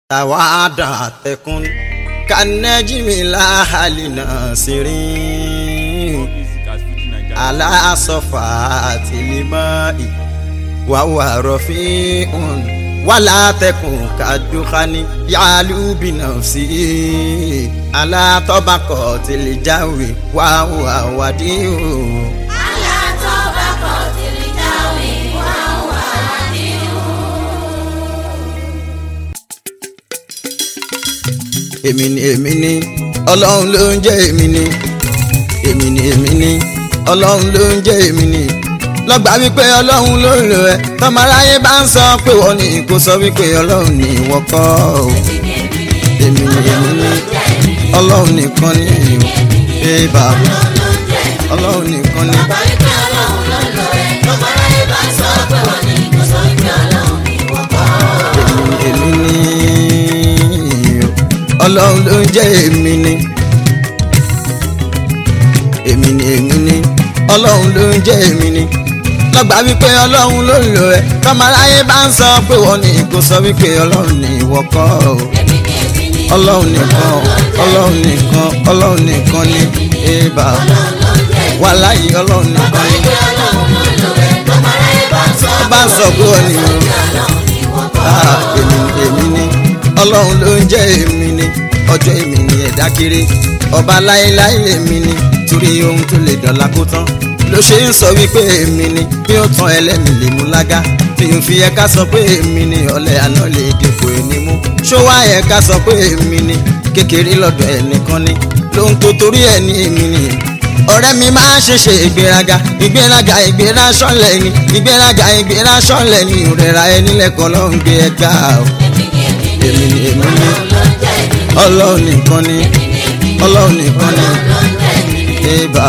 tawada tekun kanajimi lahali nasirin ala sofa tilimai wawa rafiun wala tekun kadukani yalu binafsi ala tobako tilijawi wawa wadiu. èmi ni èmi ni ọlọ́run ló ń jẹ́ èmi ni èmi ni èmi ni ọlọ́run ló ń jẹ́ èmi ni lọ́gbà wípé ọlọ́run ló ń lò ẹ́ tọ́mọ aráyé bá ń sọ pé wọ́n ní kó sọ wípé ọlọ́run ní ìwọ kọ́ o èmi ni èmi ni ọlọ́run nìkan ní ìwọ bébà ọlọ́run nìkan ní. èmi ni ọlọ́run ló ń jẹ́ èmi ni èmi ni èmi ni ọlọ́run ló ń jẹ́ èmi ni lọ́gbà wípé ọlọ́run ló ń lò ẹ́ tọ́mọ aráyé bá ń sọ pé wọ́n ní kó sọ wípé ọlọ́run ní ìwọ kọ́ o ọlọ́run nìkan ọlọ́run nìkan ọlọ́run nìkan ní èèbà wà láyé ọlọ́run nìkan ní bá ń sọ pé wọ́n ní o èmi ni èmi ni ọlọ́run ló ń jẹ́ èmi ni ọjọ́ èmi ni ẹ̀dá kéré ọba láéláé èmi ni torí ohun tó lè dọ̀la kó tán ló ṣe ń sọ wípé èmi ni bí ó tán ẹlẹ́mìí lè mú lága mi ò fi yẹ ká sọ pé èmi ni ọ̀lẹ àná lè dínkù ẹni mú ṣó wá yẹ ká sọ pé èmi ni kékeré lọ́dọ̀ ẹnìkan ni lóhun tó torí ẹ̀ ní èmi ni ọ̀rẹ́ mi máa ń ṣeṣe ìgbéraga ìgbéraga ìgbéra ṣọ́lẹ̀ ni ìgbéraga ìgbéra ṣọ́lẹ̀ ni ìrẹ̀ra ẹni lẹ́kọ̀ọ́ ló ń gbé ẹ ga o èmi ni èmi ni ọlọ́run nìkan ni ọlọ́run nìkan ni ébà.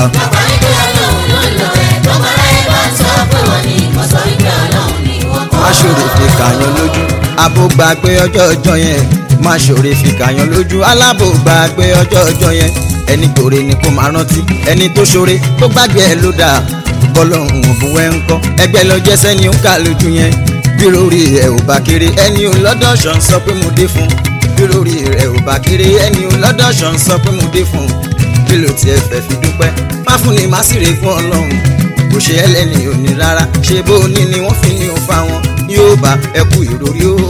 má ṣòro fi kàyàn lójú abo gbàgbé ọjọ́ ọjọ́ yẹn má ṣòro fi kàyàn lójú alábò gbàgbé ọjọ́ ọjọ́ yẹn ẹni gbòòrè ni kò máa rántí ẹni tó ṣoore tó gbàgbé ẹ ló dáa bọ́lọ́hún òbún wẹ́ ń kọ́ ẹgbẹ́ lọ jẹ́ sẹ́ni ó kà lójú yẹn bí lórí ẹ̀ ò bá kéré ẹni ò lọ́dọ̀ ṣàn sọ pé mo dé fún bí lórí rẹ̀ ò bá kéré ẹni ò lọ́dọ̀ ṣàn sọ pé mo dé fún bí ló tiẹ̀ fẹ́ fi dúpẹ́ má fún ni má sì rè fún ọlọ́run kò ṣe ẹlẹ́ni ò ní rárá ṣe bó ní ni wọ́n fi ní o fa wọn yóò bá ẹkú ìròrí o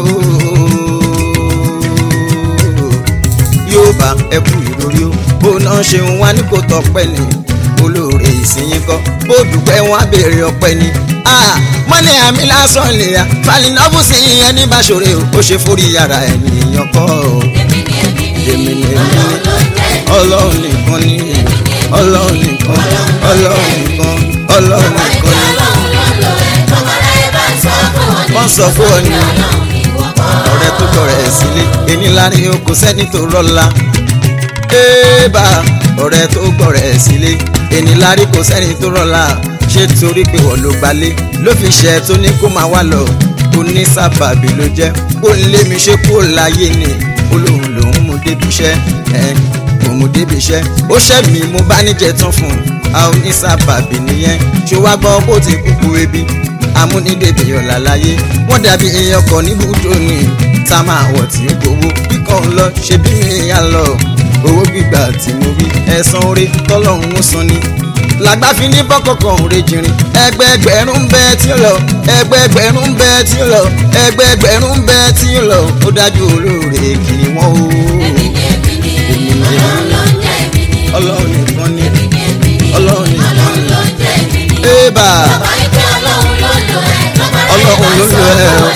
yóò bá ẹkú ìròrí o bó náà ṣe ń wá ní kò tọpẹ́ ni olóore ìsinyìí kọ́ bó dúpẹ́ wọn á béèrè ọpẹ́ ni mọ́lẹ̀ àmì lásán lè ya falinọ́bù sí ìyẹn ní báṣọ̀rẹ́ o ó ṣe forí yàrá ènìyàn kọ́ o. èmi ni èmi ni ọlọ́run nìkan ni ọlọ́run nìkan ọlọ́run nìkan ọlọ́run nìkan ni. wọ́n sọ fún ọ ní ọ̀rẹ́ tó kọ̀rẹ́ sílé ẹni láàrin o kò sẹ́ni tó rọ́la. éèbà ọ̀rẹ́ tó gbọ̀rẹ́ sílé ẹni láàrin kò sẹ́ni tó rọ́la ṣé torí pé wọ́n ló gbalé ló fi ṣe tó ní kó máa wá lọ kó ní sábàbí ló jẹ́ kó ń lé mi ṣe kó láyé ni olóhùn lòún mú débi iṣẹ́ ẹ̀ kò mú débi iṣẹ́ ó ṣẹ́ mi mo bá níjẹ tán fún un a ò ní sábàbí nìyẹn ṣé wá gbọ́ bó ti kúkú ebi amúnídèbè ọ̀la láyé wọ́n dàbí èèyàn kan níbùdó ni tá máa wọ̀ tí ó gbowó kíkọ́ ń lọ ṣe bí mi yà lọ owó gbígbà tí mo rí ẹ̀san orí tọ́lọ́run ó san ni làgbàfin ní bọ́kọ̀kọ̀ òre jìnrìn ẹgbẹẹgbẹ̀rún bẹ́ẹ̀ tí ó lọ ẹgbẹẹgbẹ̀rún bẹ́ẹ̀ tí ó lọ ẹgbẹẹgbẹ̀rún bẹ́ẹ̀ tí ó lọ ó dájú olóore kì í wọ́n o. ọlọ́run nìkan ni ọlọ́run nìkan ni ébà ọlọ́run ló lò ẹ́ o.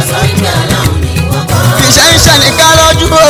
fìṣẹ́ ń ṣàní ká lọ́jú o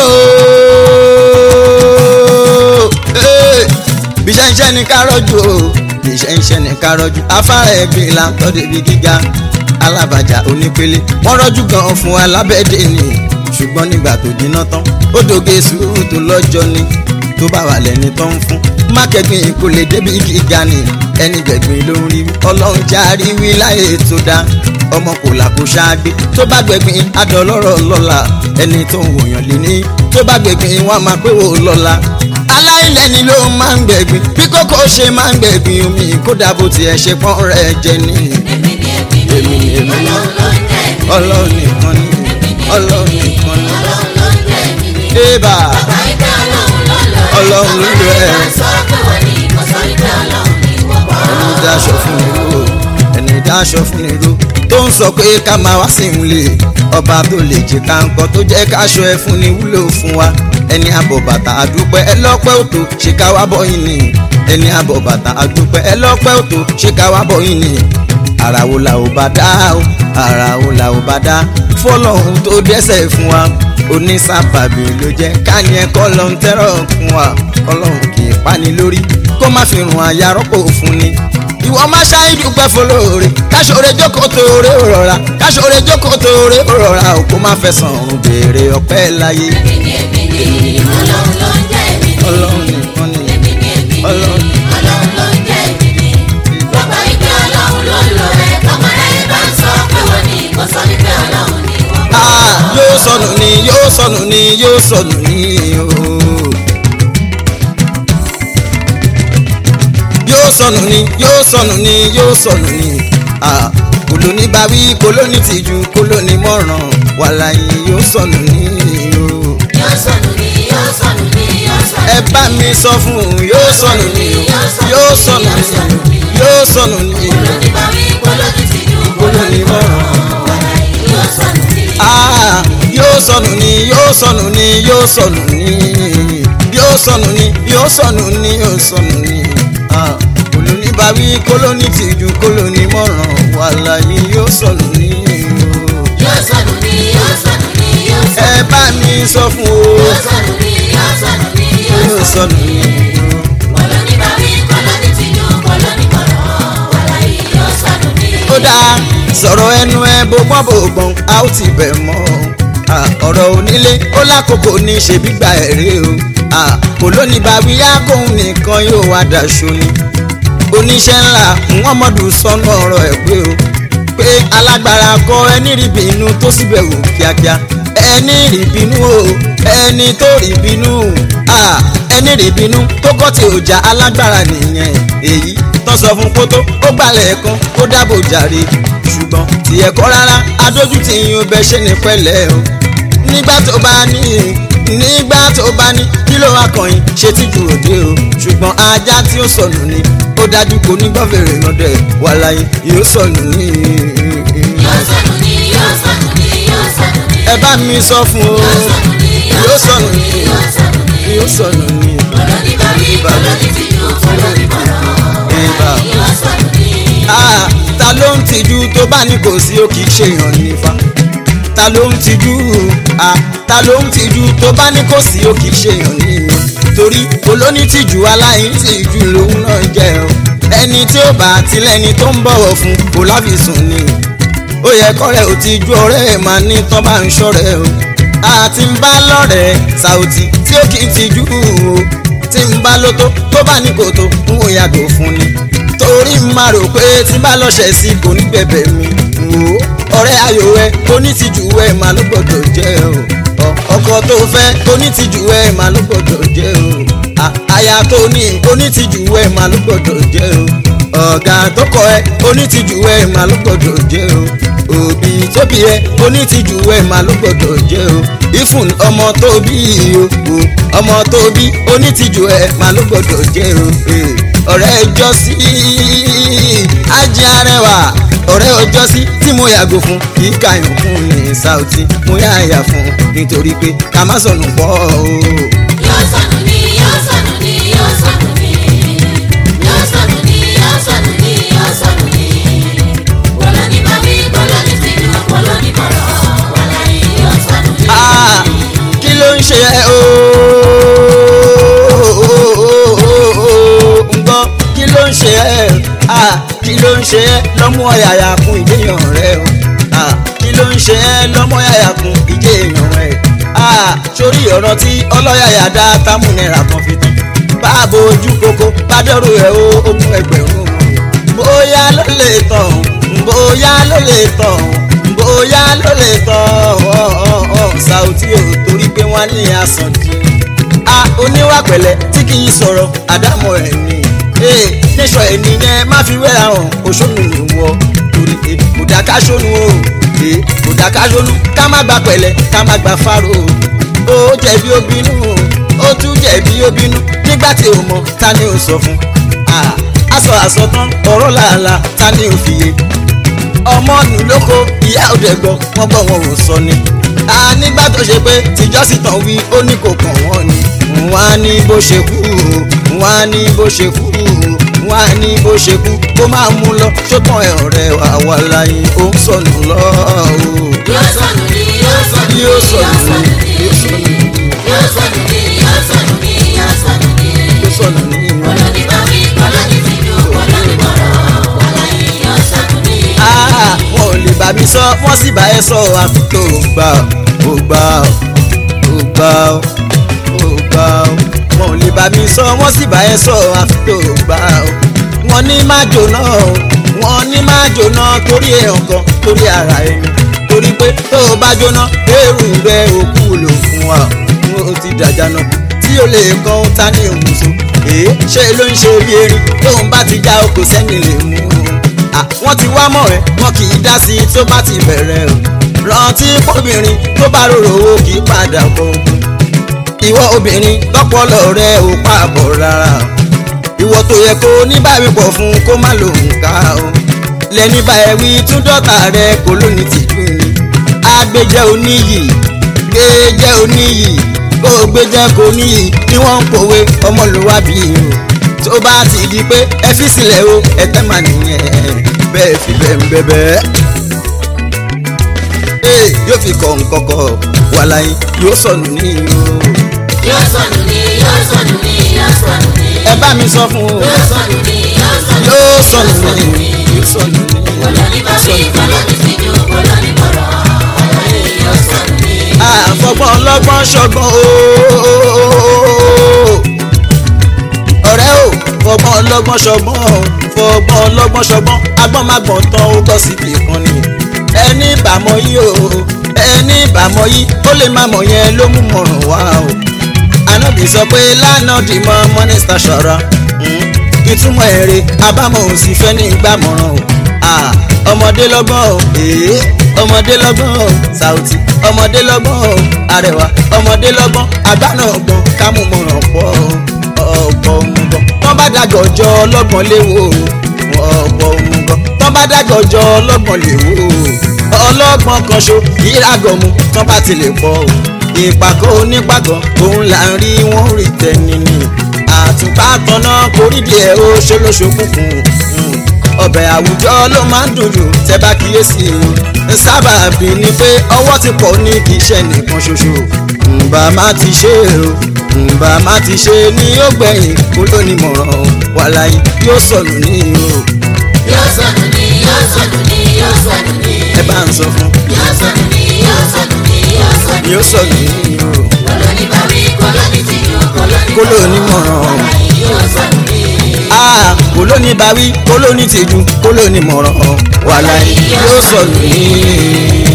bíṣẹ́ ń ṣẹ́ ní kárọ́jú o bíṣẹ́ ń ṣẹ́ ní kárọ́jú afárá ẹ̀gbìn là ń tọ́ débi gíga alábàjá onípele wọ́n rọ́jú gan fún alábẹ́dẹ́ ni ṣùgbọ́n nígbà tó jiná tán ó dòge sùúrù tó lọ́jọ́ ni tó bá wà lẹ́ni tó ń fún mákẹ́gbìn kò lè débi gíga ni ẹni gbẹ̀gbìn ló ń rí ọlọ́run járí wí láyé tó dá ọmọ kò là kó ṣáágbé tó bá gbẹ̀gbìn adọ̀lọ́rọ̀ lọ́la ẹni tó ń wòyàn lé ní tó bá gbẹ̀gbìn wọn máa pé wò lọ́la aláìlẹ́ni ló máa ń gbẹ̀gbìn bí kókó ṣe máa ń gbẹ̀gbìn omi kódà bó tiẹ̀ ṣe pọ́n rẹ̀ jẹ ní. èmi ni èmi ni èmi ni èmi ni ọlọ́run ló ń jẹ́ èmi ni ọlọ́run nìkan ni ọlọ́run nìkan ni ọlọ́run ébà Bàbá ìgbé ọlọ́run ló lò ẹ́. Ọlọ́run ló lò ẹ́. Ọmọ rẹ̀ sọ pé wọ́n ní kò sọ wípé ọlọ́run ní wọ́pọ̀. ẹni dáṣọ fún ni ro ẹni dáṣọ fún ni ro tó ń sọ pé ká máa wá sí ìwúlẹ̀ ọba tó lè jẹ káńkọ tó jẹ́ káṣọ ẹ fún ni wúlò fún wa ẹni àbọ̀ bàtà àdúpẹ́ ẹ lọ́pẹ́ òtò ṣe ká wá bọ̀ yín ni ẹni àbọ̀ bàtà àdúpẹ́ ẹ lọ́pẹ́ òtò ṣe ká wá bọ̀ yín ni ara wo la ò bá dá o ara wo la ò bá dá fọlọ́hún tó dẹ́sẹ̀ fún wa onísàbàbí ló jẹ́ káni ẹ̀kọ́ lọ ń tẹ́rọ̀ fún wa ọlọ́run kì í pani lórí kó má fi rùn àyà rọ́pò fún ni ìwọ má ṣáà dúpẹ́ fọlọ́ọ̀rẹ́ káṣọ̀rẹ́ jókòó tóore ó rọra káṣọ̀rẹ́ jókòó tóore ó rọra ò kó má fẹsàn ọ̀run béèrè ọpẹ́ láyé Èmi ni èmi ni ọlọ́run ló ń jẹ́ èmi ni. ọlọ́run nìkan ni Èmi ni èmi ni Ọlọ́run. ọlọ́run ló ń jẹ́ èmi ni. Bàbá ìgbé ọlọ́run ló lò ẹ́. Ọmọ rẹ̀ bá ń sọ pé wọ́n ní kò sọ wípé ọlọ́run ní wọ́pọ̀. Ah, yóò sọnù ni yóò sọnù ni yóò sọnù ni ooo. yóò sọnù ni yóò sọnù ni yóò sọnù ni Ah, kòlóní bá wí kòlóní tìjú kòlóní mọ̀ràn wàláyé yóò sọnù ni ooo. Yóò sọnù ni yóò sọnù ni yóò sọnù ẹ bá mi sọ fún un yóò sọnù ni yóò sọnù ni yóò sọnù ni Olóní bá wí kólóní ti jù kòlóní mọ̀ràn. yóò sọnù ni. Ah, yóò sọnù ni yóò sọnù ni yóò sọnù ni yóò sọnù ni yóò sọnù ni yóò sọnù ni Ah, kòlóní bá wí kólóní tìjú kólóní mọ̀ràn wàláyé yóò sọnù ni o. Yóò sọnù ni yóò sọnù ni yóò sọnù ẹ bá mi sọ fún o yóò sọnù ni yóò sọnù ni yóò yóò sọnù sọnù ni. ni o. Olóní bá wí kólóní ti jù kólóní mọ̀ràn wàláyé yóò sọnù ni. ó dáa sọ̀rọ̀ ẹnu ẹ bógbọ́n bógbọ́n a ó ti bẹ̀ mọ́ Ah, ọ̀rọ̀ onílé ó lákòókò ní ṣe gbígbà ẹ̀rí o Ah, kò lónìí bá wí ákóhun nìkan yóò wá daṣọ ni oníṣẹ́ ńlá muhammadu sọnù ọ̀rọ̀ ẹ̀ pé o pé alágbára kọ ẹni rí bínú tó síbẹ̀ wò kíákíá ẹni rí bínú o ẹni tó rí bínú Ah, ẹni rí bínú tó kọ́ tí ò já alágbára nìyẹn èyí tó sọ fún kótó ó gbalẹ̀ kan ó dábò jàre ṣùgbọ́n tí ẹ̀kọ́ rárá adójútì yín ó bẹ ṣe ní pẹ̀lẹ́ o nígbà tó bá ní nígbà tó bá ní kí ló wá kàn yín ṣe tí jù òde o ṣùgbọ́n ajá tí ó sọnù ni ó dájú kò ní gbọ́ fèrè lọ́dẹ wà láyé yóò sọnù ní. Yóò sọnù ni yóò sọnù ni yóò sọnù ni. ẹ bá mi sọ fún o Yóò sọnù ni yóò sọnù ní yóò sọnù ni. yóò sọnù ní. Olóní bá wí kólóní ti jù kólóní mọ̀ràn Ìbà. wàláyé yóò sọnù ni. Ah, ta ló ń tijú tó bá ní kò sí ó kì í ṣe èèyàn nífa ta ló ń tijú Ah, ta ló ń tijú tó bá ní kò sí ó kì í ṣe èèyàn nìyẹn torí olóní tìjú aláìní tìjú lòun náà jẹ́ o ẹni tí ó bá tilẹ̀ni tó ń bọ̀wọ̀ fún kò láfisùn ni ó yẹ kọ́rẹ́ ò ti ju ọ̀rẹ́ ẹ̀ máa ní tán bá ń ṣọ́rẹ́ o àti ń bá lọ́rẹ̀ẹ́ Saoty tí ó kì í tijú o tí ń bá lótó tó bá ní kòtò ń wò yàgò fún ni torí ń máa rò pé tí bá lọ́ṣẹ̀ sí kò ní bẹ̀bẹ̀ mi wò ó ọ̀rẹ́ ayò ẹ onítìjú ẹ máa ló gbọ́dọ̀ jẹ́ o Ọ- ọkọ tó fẹ́ onítìjú ẹ máa ló gbọ́dọ̀ jẹ́ o À- aya tó ní onítìjú ẹ máa ló gbọ́dọ̀ jẹ́ o ọ̀gá tó kọ ẹ onítìjú ẹ máa ló gbọ́dọ̀ jẹ́ o òbí tó bí ẹ onítìjú ẹ máa ló gbọ́dọ̀ jẹ́ o ìfún ọmọ tó bí o o, ọmọ tó bí onítìjú ẹ máa ló gbọ́dọ̀ jẹ́ o eh, ọ̀rẹ́ ẹjọ́ sí ajé arẹwà ọ̀rẹ́ ọjọ́ sí tí mo yàgò fún kì í kàyàn fún ní Saoty mo yà yà fún nítorí pé ká má sọnù pọ̀ o. Yóò sọnù ni yóò sọnù ni yóò sọnù ni. Yóò sọnù ni yóò sọnù ni yóò sọnù ni. Olóní bá wí kólóní ti jù kólóní mọ̀ràn wàláyé yóò sọnù ni. Ah, kí ló ń ṣe ẹ́ o ń gbọ́ kí ló ń ṣe ẹ́ Ah, kí ló ń ṣe ẹ́ lọ́mú ọ̀yàyà kún ìdéyàn rẹ o Ah, kí ló ń ṣe ẹ́ lọ́mú ọ̀yàyà kún ìdéyàn rẹ Ah, sórí ọ̀rọ̀ tí ọlọ́yàyà dá támú náírà kan fi tán báàbò ojú koko bádọ́rù ẹ̀ o ogún ẹgbẹ̀rún bóyá ló lè tàn bóyá ló lè tàn bóyá ló lè tàn Saoty o torí pé wọ́n ní àsàndì a oníwà pẹ̀lẹ́ tí kì í sọ̀rọ̀ àdámọ̀ ẹ̀ ni ee níṣọ̀ ẹ̀ nìyẹn má fi wẹ́ra hàn oṣooṣù ni wọ́ torí pé kò dá ká ṣónú o ee kò dá ká ṣónú ká má gba pẹ̀lẹ́ ká má gba fáró o ó jẹ̀bi ó bínú ó tún jẹ̀bi ó bínú nígbà tí ò mọ̀ ta ni ò sọ fún Ah, aṣọ àsọtán ọ̀rọ̀ làálàá ta ni ò fìyè ọmọ nù lóko ìyá òde gbọ́ wọ́n gbọ́ wọn ò sọ ni. a nígbà tó ṣe pé tìjọ́sìn tán wí ó ní kò kàn wọ́n ni. wọ́n á ní bó ṣe kú wọ́n á ní bó ṣe kú wọ́n á ní bó ṣe kú kó máa mú lọ ṣótàn ẹ̀ ọ̀rẹ́ wa wà láyé ó ń sọnù lọ. yóò sọnù ní yóò sọnù ní Yóò yóò sọnù sọnù ní, ní yóò sọnù ní. yóò sọnù ní yóò sọnù ní yóò sọnù ní. ó sọnù ní ìlú. olóní bá wí olóní ti dùn olóní bọ̀rọ̀ wàláyé yóò sọnù ní. Ah, wọn ò lè bá mi sọ wọ́n sì bá ẹ sọ àfi tó gbà ó gbà ó gbà ó gbà ó wọn ò lè bá mi sọ wọ́n sì bá ẹ sọ àfi tó gbà ó wọ́n ní má jóná o wọ́n ní má jóná torí èèyàn kan torí ara ẹni torí pé tó o bá jóná eérú rẹ òkú lò fún wa ó ti dàjà náà tí o lè kọ́ ó ta ní òmùsùn èé ṣé ló ń ṣe bí erin tóun bá ti já o kò sẹ́ni lè mú un Ah, wọ́n ti wá mọ̀ ẹ́ wọ́n kì í dá sí i tó bá ti bẹ̀rẹ̀ o rántí pọ́bìnrin tó bá rorò owó kì í padà bọ̀ ogun ìwọ obìnrin lọ́pọlọ rẹ ò pààbọ̀ rárá o ìwọ tó yẹ kó níbàwípọ̀ fún kó má lòun ká o lẹ́ni bá ẹ wí tún dọ́tà rẹ kó lónìí tìjú ni agbẹjẹ́ oníyì gbẹjẹ́ oníyì kó o gbẹjẹ́ kó níyì ni wọ́n ń pòwe ọmọlúwàbí o tó bá ti di pé ẹ fi sílẹ̀ o ẹ tẹ́ mà nìyẹn bẹ́ẹ̀ fi bẹ́ẹ̀ ń bẹ́ẹ̀ ee yóò fi kọ̀ nkọ̀kọ̀ wàláyé yóò sọnù ní o yóò sọnù ní yóò sọnù ní yóò sọnù ní. ẹ bá mi sọ fún o yóò sọnù ní yóò sọnù ní. yóò sọnù ní yóò sọnù ní olóní bá wí olóní ti dùn olóní bọ̀rọ̀ wàláyé yóò sọnù ní. àfọgbọ́n ọlọ́gbọ́n ṣọgbọ́n ooo ọ̀rẹ́ o fọgbọ́n ọlọ́gbọ́n ṣọgbọ́n o fọgbọ́n ọlọ́gbọ́n ṣọgbọ́n agbọ́n má gbọ́n tán ó gbọ́ síbi kan ni ẹni ìbámọ̀ yìí o ẹni ìbámọ̀ yìí ó lè má mọ̀ yẹn ló mú mọ̀ràn wá o ànábì sọ pé lánàá dì mọ́ mọ́nísítà ṣọ̀ra ìtumọ̀ èrè àbámọ̀ òsì fẹ́ ní ìgbàmọ̀ràn o Ah, ọmọdé lọ́gbọ́n o èé ọmọdé lọ́gbọ́n o Saoty ọmọdé lọ́gbọ́n o Arẹwà ọmọdé lọ́gbọ́n àgbà náà gbọ́n kámúmọ̀ràn pọ̀ ọ̀pọ̀ òmùgọ̀ tán bá dàgọ̀ jọ ọlọ́gbọ́n léwo ọ̀pọ̀ òmùgọ̀ tán bá dàgọ̀ jọ ọlọ́gbọ́n léwo ọlọ́gbọ́n kan ṣo ìragọ̀mù tán bá ti lè pọ̀ o ìpàkọ́ onípàkọ́ òun là ń rí wọ́n rí tẹ́ni ni àtùpà tọ́nà kórìdì ẹ̀ ó ṣolóṣokùnkùn ọbẹ̀ àwùjọ ló máa ń dùn jù tẹ́ bá kíyèsí o sábàbí ni pé ọwọ́ ti pọ̀ ní kì í ṣe nìkan ṣoṣo ǹbà má ti ṣe o ǹbà má ti ṣe ni ó gbẹ̀yìn kó lónìí mọ̀ràn wàláyé yóò sọnù ní o yóò sọnù ní yóò sọnù ní yóò sọnù ní. ẹ bá ń sọ fún yóò sọnù ní yóò sọnù ní yóò sọnù ní. yóò sọnù ní o olóní bá wí olóní ti dùn olóní kó lónìí mọ̀ràn wàláyé yóò sọnù ní. ah kó lónìí bawí kó lónìí tìjú kó lónìí mọ̀ràn wàláyé yóò sọnù ní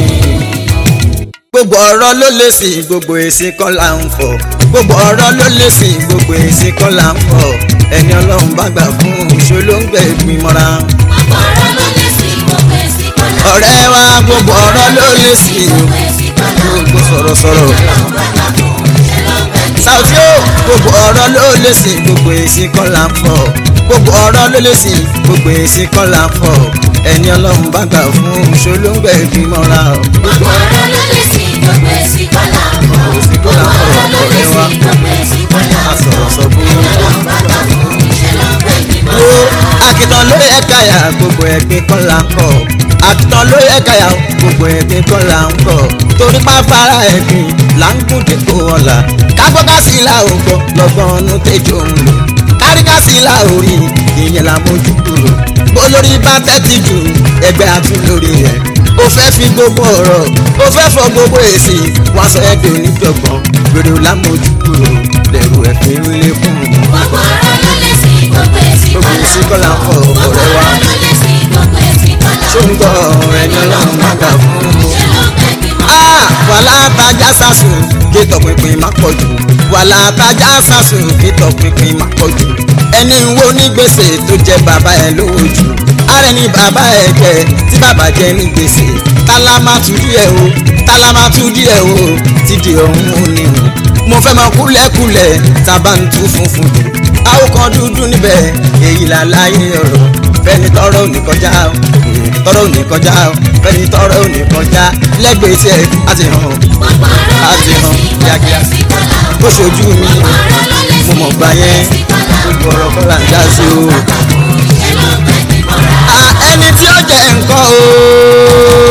gbogbo ọ̀rọ̀ ló lè sí gbogbo èsì kan là ń fọ̀ gbogbo ọ̀rọ̀ ló lè sí gbogbo èsì kan là ń fọ̀ ẹni ọlọ́run bá gbà fún oṣù ló ń gbẹ ìpín mọ́ra. ọ̀pọ̀ ọ̀rọ̀ ló lè sí gbogbo èsì kọ́lá. ọ̀rẹ́ wa gbogbo ọ̀rọ̀ ló lè sí gbogbo èsì kọ́lá. gbogbo sọ̀rọ̀sọ̀rọ̀. ọlọ́run bá gbà fún ṣe ló ń bẹ̀ ní. Saoty o gbogbo ọ̀rọ̀ ló lè sí gbogbo èsì kan là ń fọ̀ gbogbo ọ̀rọ̀ ló lè sí gbogbo èsì kan là ń fọ̀ ẹni ọlọ́run bá gbà fún oṣù ló ń gbẹ ìpín mọ́ra. gbogbo ọ̀rọ̀ ló lè sí gbogbo èsì kọ́lá. gbogbo ọ̀rọ̀ ló lè sí gbogbo èsì kọ́lá. a sọ̀rọ̀ sọ fún mi. ọlọ́run bá gbà fún ṣe ló ń bẹ̀ ní. wo akitan ló yẹ káyà gbogbo ẹgbẹ́ kan là ń kọ̀ akitan ló yẹ káyà gbogbo ẹgbẹ́ kan là ń kọ̀ torí pápára ẹ̀gbìn là ń gùn dépò ọ̀la kágbọ́ká sí ilà ògbọ́ lọ́gbọ́n ọ̀nù tẹ́jọ́ ń lò káríká sí ilà orí ìyẹn là mójú kúrò olórí bá tẹ́tí jù ẹgbẹ́ àtún lórí ẹ̀ ó fẹ́ fi gbogbo ọ̀rọ̀ ó fẹ́ fọ gbogbo èsì wá sọ ẹgbẹ́ oníjọ̀gbọ́n gbèrò lámójú kúrò lẹ́rù ẹ̀fín lékún gbogbo ọ̀rọ̀ ló lè sí gbogbo èsì gbogbo kọ́lá. èsì kọ́lá ń fọ gbogbo ọ̀rẹ́ wa ọ̀rọ̀ ló lè sí gbogbo èsì kọ́lá. ṣó ń gbọ́ ẹni ọlọ́run má gbà fún un. ṣe ló ń bẹ̀ ní. Ah, wàhálà tajà sàṣùn kí tọpinpin má pọ̀ jù wàhálà tajà sàṣùn kí tọpinpin má pọ̀ jù ẹni wo ní gbèsè tó jẹ bàbá ẹ lówó jù ààrẹ ni bàbá ẹ jẹ tí bàbá jẹ ní gbèsè tálámà tú díẹ̀ o tálámà tú díẹ̀ o ti di ọ̀hún òní o mo fẹ́ máa kúlẹ̀kúlẹ̀ tá a bá ń tú funfun dùn àwòkàn dúdú níbẹ̀ èyí là láyé ọ̀rọ̀ fẹ́ni tọrọ ò ní kọjá o tọrọ ò ní kọjá o fẹ́ni tọrọ ò ní kọjá lẹ́gbẹ̀ẹ́ tiẹ̀ á ti hàn gbogbo ọ̀rọ̀ ló Àti lè hàn sí kíákíá. gbogbo èsì kọ́là ń ó fọ̀. ṣojú mi gbogbo ọ̀rọ̀ ló lè sí mo mọ̀ gbà gbogbo yẹn èsì kọ́là ń gbogbo ọ̀rọ̀ kọ́là ń já sí o. ṣe ló ń pẹ́ ní mọ́ra. a ẹni tí ó jẹ nǹkan o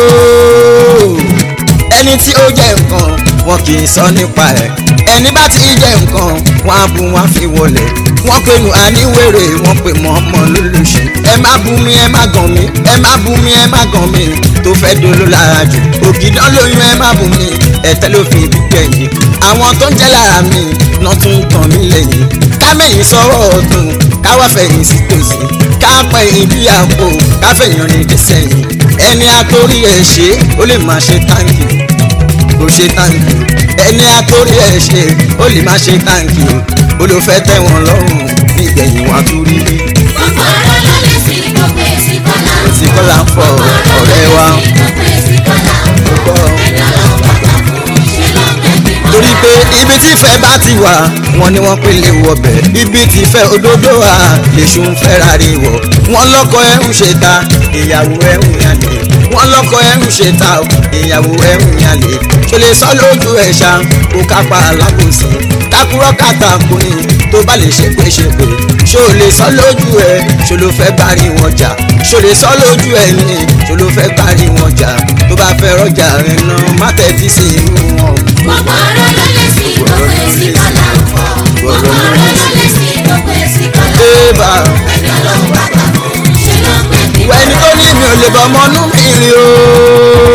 ẹni tí ó jẹ nǹkan wọn kì í sọ nípa ẹ̀ ẹni bá ti jẹ nǹkan wọn á bu wọn fi wọlé wọn pe nù àníwèrè wọn pe mọ ọmọ lólùṣe ẹ má bú mi ẹ má gàn mí ẹ má bú mi ẹ má gàn mí tó fẹ́ dolo lára jù ògìdán lóyún ẹ má bú mi ẹ̀tẹ́ ló fi gbẹ̀yìn àwọn tó ń jẹ́ lára mi náà tún ń tàn mí lẹ́yìn ká mẹ́yìn sọ́wọ́ ọ̀tún káwá fẹ̀yìn sí tòsí ká pẹ̀yìn bí àpò ká fẹ̀yìn rìn dé sẹ́yìn ẹni àtórí ẹ̀ ṣe ó lè máa ṣe táǹkì kò ṣe táǹkì ẹni àtórí ẹ̀ ṣe ó lè máa ṣe táǹkì ó ló fẹ́ tẹ̀ wọ́n lọ́rùn nígbẹ̀yìn wọn tó rí rí gbogbo ọ̀rọ̀ ló lè sí gbogbo èsì kọ́là ń èsì kọ́là ń fọ fọ̀. ọ̀rẹ́ wa gbogbo èsì kọ́là ń fọ̀. gbọ́. ẹni ọlọ́run bá gbà fún ṣe ló ń pẹ́ ní mọ́ra. torí pé ibi tí ìfẹ́ bá ti wà wọ́n ní wọ́n pè lè wọbẹ̀ ibi tí ìfẹ́ òdodo wà lèṣù ń fẹ́ rárí wọ̀ wọ́n lọ́kọ ẹ̀ ń ṣe ta ìyàwó ẹ̀ ń yàlè wọ́n lọ́kọ ẹ̀ ń ṣe ta ìyàwó ẹ̀ ń yàlè ṣo lè sọ lójú ẹ̀ ṣá kó kápá alábòsí kákúrọ́ kàtàkùn ni tó bá lè ṣe pé ṣe pé ṣo lè sọ lójú ẹ̀ ṣo ló fẹ́ bárí wọn jà ṣo lè sọ lójú ẹ̀ ni ṣo ló fẹ́ bárí wọn jà tó bá fẹ́ rọjà rẹ̀ náà má tẹ́tí sí irú wọn gbogbo ọ̀rọ̀ ló lè sí gbogbo èsì kọ́là ń fọ̀. gbogbo ọ̀rọ̀ ló lè sí gbogbo èsì kọ́là ń fọ̀. Ébà ẹni ọlọ́run bá gbà fún ṣe ló ń pẹ́ ní ìwà ẹni tó ní mi ò lè bọ ọmọ ọnú mi rìn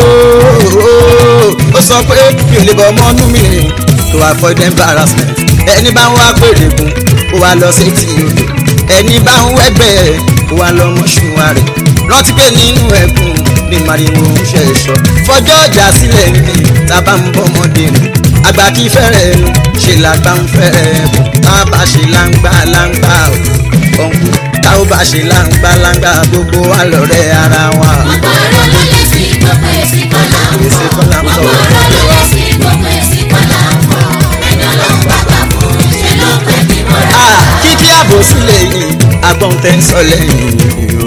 ooo ó sọ pé mi ò lè bọ ọmọ ọnú mi rìn to avoid embarrassment ẹni bá ń wá pèrè gun ó wá lọ sí ti odò ẹni bá ń wẹ́gbẹ́ ẹ̀ ó wá lọ mọ́ṣúwa rẹ̀ rántí pé nínú ẹ̀kún ní màrìwò ń ṣe ẹ̀ṣọ́ fọjọ́ ọjà sílẹ̀ ní tábà ń bọ́ ọmọdé rìn àgbà kí fẹ́rẹ̀ ẹnu ṣe làgbà ń fẹ́rẹ̀ ẹ̀bùn tá a bá ṣe láǹgbà láǹgbà ọ̀hún tá a bá ṣe láǹgbà láǹgbà gbogbo wa lọ́rẹ́ ara wa. gbogbo ọ̀rọ̀ ló lè sí gbogbo èsì kọ́là ń fọ̀. Èsì kọ́là ń fọ̀. gbogbo ọ̀rọ̀ ló lè sí gbogbo èsì kọ́là ń fọ̀. ẹni ọlọ́run bá gbà fún ṣe ló ń pẹ́ ní mọ́ra. Ah, kíkí àbò sílẹ̀ yìí agbọ́n tẹ́ ń sọ lẹ́yìn o.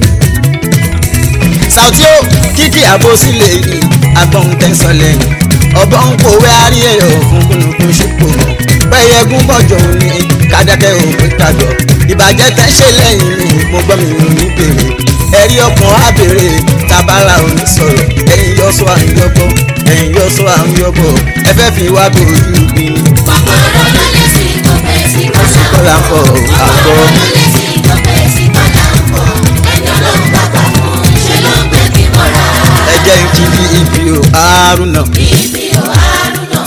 Sàùtí ó kíkí àbò sílẹ̀ yìí agbọ́n tẹ́ ń sọ lẹ́yìn. ọ̀bọ ń pòwé àárí ẹ̀yọ̀ fún kúnnùkún ṣùpò mọ́. pẹ́yẹgún bọ̀jọ̀ ní kádàkẹ́ òpin kàjọ. ìbàjẹ́ tẹ́ ṣe lẹ́yìn mi mo gbọ́ mi ò ní bèrè. ẹ̀rí ọkàn á bèrè tabala ò ní sọ̀rọ̀. ẹ̀yin yọ sọ à ń yọbọ̀ ẹ̀yin yọ sọ à ń yọbọ̀ ẹ fẹ́ fi wá bòójú bí ni. gbogbo ọ̀rọ̀ ló lè sí gbogbo èsì kọ́là ń kọ́lá ń fọ̀. fọ̀ gbogbo àbọ̀. ọ̀rọ̀ ló lè sí gbogbo èsì kọ́là ń fọ̀. ẹni ọlọ́run bá gbà fún ṣe ló ń pẹ́ ní mọ́ra. ẹ jẹ́ ń kí bí ibi ò àárúnà bíbí ò àrùnà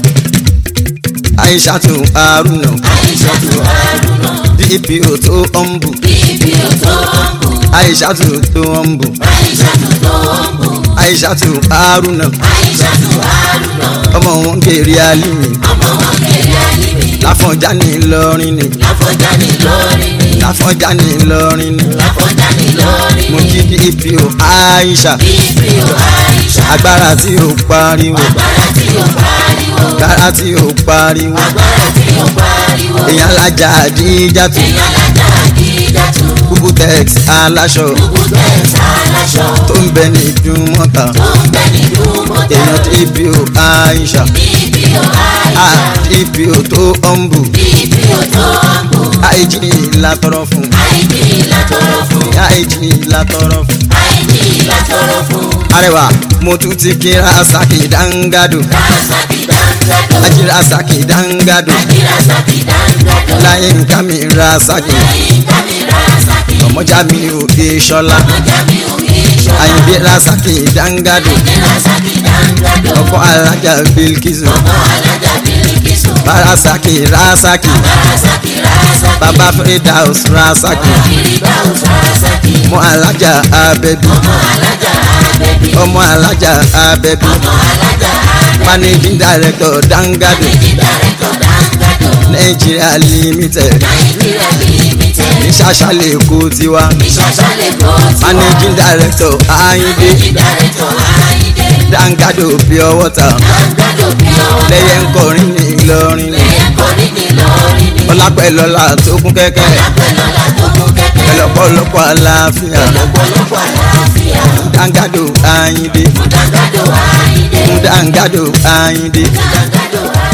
àìṣàtò àárúnà àìṣàtò àrùnà bí ibi ò tó ọ̀nbù bíbí ò tó ń bù àìṣàtò tó ọ̀nbù àìṣàtò tó ń bù àìṣàtò àárúnà àìṣàtò àrùnà ọmọ wọn kéré alímì ọmọ wọn kéré alíbi láfọ̀njá ní Ìlọrin ni láfọjá ní lórí ni láfọ̀njá ní Ìlọrin ni láfọjá ní lórí mo ni kí bí ibi ò àìṣà bíbí ò àìṣà agbára tí ò pariwo agbára tí ò pariwo agbára tí ò pariwo agbára tí ò pariwo èèyàn alájà àdíjàtù èèyàn lájà àdídàtú kúkú tex aláṣọ gbogbo tẹ̀sán aláṣọ tó ń bẹ ní ìdúmọ̀ta tó ń bẹ nínú mọ́tò èèyàn tí ibi ò àìṣà bíbí ò àìṣà ibi ò tó ọ̀nbù bíbí ò tó ń bù àìjì látọrọ fún àìní látọrọ fún àìjì látọrọ fún. àìní látọrọ fún arẹwà mo tún ti kí rasaki dangado rasaki dáńgádò ají rasaki dangado àjírasaki dáńgádò láyé nǹkan mi rasaki lẹ́yìn kámi rasaki ọmọjà mi ò dé ṣọlá ọjà mi ò ní ìṣọ́ àyìnbí rasaki dangado rasaki dáńgádò ọkọ alájà bilkisu ọmọ alájà bíríkìsù rasaki rasaki rasaki rasaki baba firdaus rasaki firidaus rasaki ọmọ alájà abẹbí ọmọ alájà abẹbí ọmọ alájà abẹbí ọmọ alájà abẹbí managing director dangado dàrẹ́tọ̀ dáńgádò nigeria limited nàìjíríà limited ní ṣàṣàlẹ̀ èkó tiwa ìṣàṣàlẹ̀ kó tí wọ́n managing director ayinde dàrẹ́tọ̀ àyíndé dangado pure water dáńgádò bí ọwọ́ lẹ́yẹ ń kọrin ní lọ́rin Ẹyẹ koríki lórí mi. ọlápẹ̀lọ́lá tó kún kẹ́kẹ́ Lápẹ̀lọ́lá tó mú kẹ́kẹ́. pẹ̀lọ́pọ̀lọpọ̀ àlàáfíà Lọ́pọ̀lọpọ̀ àlàáfíà. dáńgádò àyíndé Mú dàgádò àyíndé. dáńgádò àyíndé Dàgádò àyíndé.